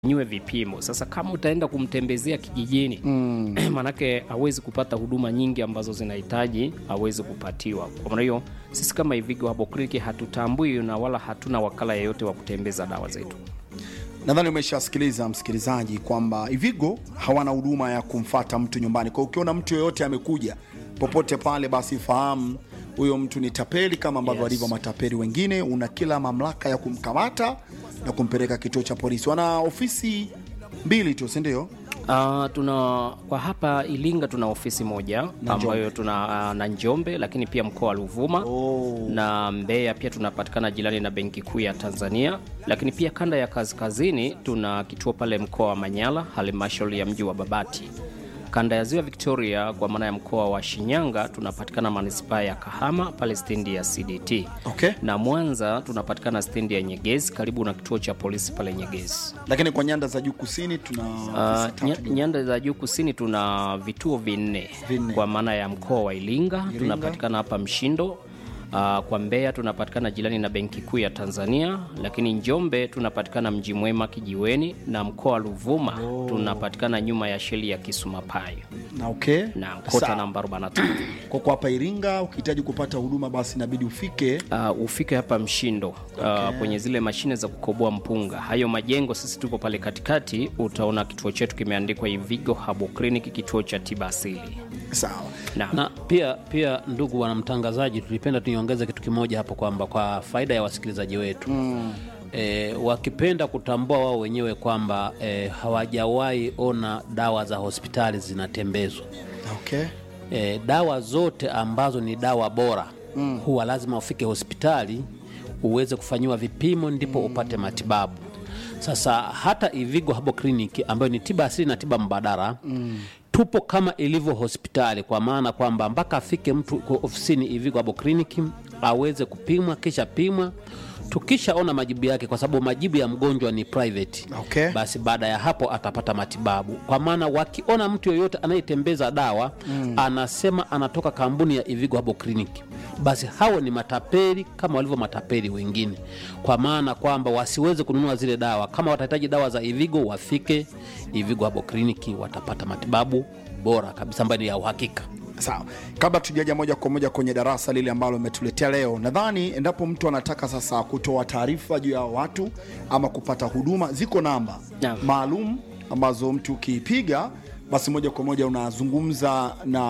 nywe vipimo. Sasa kama utaenda kumtembezea kijijini mm. manake hawezi kupata huduma nyingi ambazo zinahitaji hawezi kupatiwa. Kwa maana hiyo sisi kama Ivigo Herbal Clinic hatutambui na wala hatuna wakala yeyote wa kutembeza dawa zetu. Nadhani umeshasikiliza msikilizaji kwamba Ivigo hawana huduma ya kumfata mtu nyumbani. Kwa ukiona mtu yoyote amekuja popote pale, basi fahamu huyo mtu ni tapeli kama ambavyo Yes. walivyo matapeli wengine. Una kila mamlaka ya kumkamata na kumpeleka kituo cha polisi. Wana ofisi mbili tu, si ndio? Uh, tuna kwa hapa Ilinga tuna ofisi moja Na ambayo tuna uh, na Njombe, lakini pia mkoa wa Ruvuma Oh. na Mbeya pia tunapatikana jirani na Benki Kuu ya Tanzania, lakini pia kanda ya kaskazini tuna kituo pale mkoa wa Manyara, halmashauri ya mji wa Babati. Kanda ya ziwa Victoria kwa maana ya mkoa wa Shinyanga tunapatikana manispaa ya Kahama pale stendi ya CDT. Okay. Na Mwanza tunapatikana stendi ya Nyegezi karibu na kituo cha polisi pale Nyegezi. Lakini kwa nyanda za juu kusini tuna Uh, ofisi nya- tatu. nyanda za juu kusini tuna vituo vinne Vinne. kwa maana ya mkoa wa Iringa, tunapatikana hapa Mshindo. Uh, kwa Mbeya tunapatikana jirani na Benki Kuu ya Tanzania, lakini Njombe tunapatikana Mji Mwema Kijiweni, na mkoa wa Ruvuma tunapatikana nyuma ya sheli ya Kisumapayo na okay. na kota Sawa. namba 43. Kwa kwa hapa Iringa ukihitaji kupata huduma basi inabidi ufike Uh, ufike hapa Mshindo uh, kwenye zile mashine za kukoboa mpunga. Hayo majengo sisi tupo pale katikati, utaona kituo chetu kimeandikwa Ivigo Herbal Clinic, kituo cha tiba asili. sawa. Na, na pia pia ndugu wanamtangazaji tulipenda tuiongeze kitu kimoja hapo kwamba kwa faida ya wasikilizaji wetu mm. E, wakipenda kutambua wao wenyewe kwamba e, hawajawahi ona dawa za hospitali zinatembezwa Okay. e, dawa zote ambazo ni dawa bora mm. huwa lazima ufike hospitali uweze kufanyiwa vipimo ndipo mm. upate matibabu sasa hata Ivigo Herbal Clinic ambayo ni tiba asili na tiba mbadala mm. tupo kama ilivyo hospitali kwa maana kwamba mpaka afike mtu kwa ofisini Ivigo Herbal Clinic aweze kupimwa kisha pimwa tukishaona majibu yake kwa sababu majibu ya mgonjwa ni private Okay. basi baada ya hapo atapata matibabu kwa maana wakiona mtu yoyote anayetembeza dawa mm. anasema anatoka kampuni ya Ivigo Herbal Clinic basi hao ni matapeli kama walivyo matapeli wengine kwa maana kwamba wasiweze kununua zile dawa kama watahitaji dawa za Ivigo wafike Ivigo Herbal Clinic watapata matibabu bora kabisa ambayo ni ya uhakika Sawa, kabla tujaja moja kwa moja kwenye darasa lile ambalo umetuletea leo, nadhani endapo mtu anataka sasa kutoa taarifa juu ya watu ama kupata huduma, ziko namba Naam. maalum ambazo mtu ukiipiga, basi moja kwa moja unazungumza na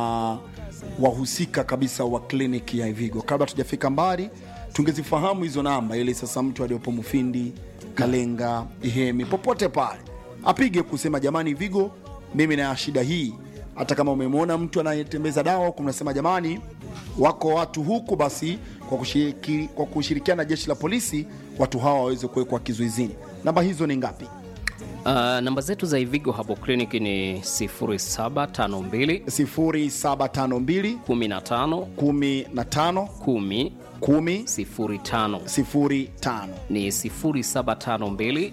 wahusika kabisa wa kliniki ya Ivigo. Kabla tujafika mbali, tungezifahamu hizo namba, ili sasa mtu aliyopo Mufindi, Kalenga, Ihemi, popote pale apige kusema jamani, Ivigo, mimi na shida hii hata kama umemwona mtu anayetembeza dawa huku, mnasema jamani, wako watu huku, basi kwa, kushiriki, kwa kushirikiana na jeshi la polisi watu hawa waweze kuwekwa kizuizini. Namba hizo ni ngapi? uh, namba zetu za Ivigo Herbal Clinic ni 0752 0752 15 15 10 10 05 05 ni 0752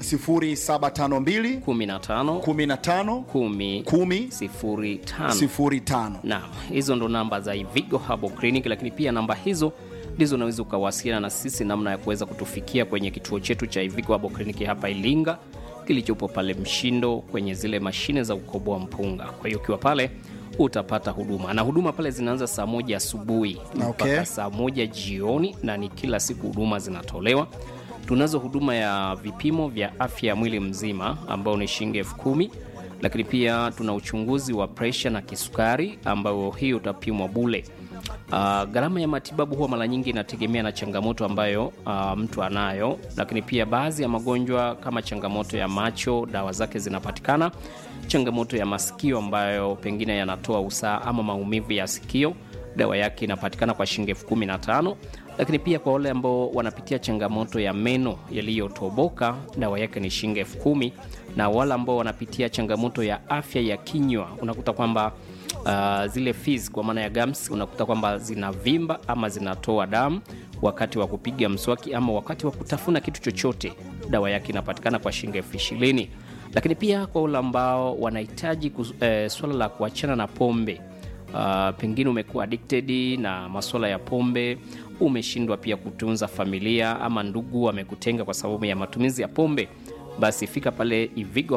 0752 15 15 10 10 05 05. Naam, hizo ndo namba za Ivigo Herbal Clinic, lakini pia namba hizo ndizo unaweza ukawasiliana na sisi namna ya kuweza kutufikia kwenye kituo chetu cha Ivigo Herbal Clinic hapa Ilinga kilichopo pale Mshindo kwenye zile mashine za kukoboa mpunga. Kwa hiyo ukiwa pale utapata huduma na huduma pale zinaanza saa moja asubuhi mpaka Okay. saa moja jioni, na ni kila siku huduma zinatolewa. Tunazo huduma ya vipimo vya afya ya mwili mzima ambao ni shilingi elfu kumi lakini pia tuna uchunguzi wa presha na kisukari ambao hii utapimwa bule. Uh, gharama ya matibabu huwa mara nyingi inategemea na changamoto ambayo uh, mtu anayo, lakini pia baadhi ya magonjwa kama changamoto ya macho, dawa zake zinapatikana. Changamoto ya masikio ambayo pengine yanatoa usaha ama maumivu ya sikio, dawa yake inapatikana kwa shilingi elfu kumi na tano lakini pia kwa wale ambao wanapitia changamoto ya meno yaliyotoboka dawa yake ni shilingi elfu kumi na wale ambao wanapitia changamoto ya afya ya kinywa unakuta kwamba uh, zile fizi kwa maana ya gums unakuta kwamba zinavimba ama zinatoa damu wakati wa kupiga mswaki ama wakati wa kutafuna kitu chochote dawa yake inapatikana kwa shilingi elfu ishirini lakini pia kwa wale ambao wanahitaji kus- eh, swala la kuachana na pombe Uh, pengine umekuwa addicted na masuala ya pombe, umeshindwa pia kutunza familia ama ndugu wamekutenga kwa sababu ya matumizi ya pombe, basi fika pale Ivigo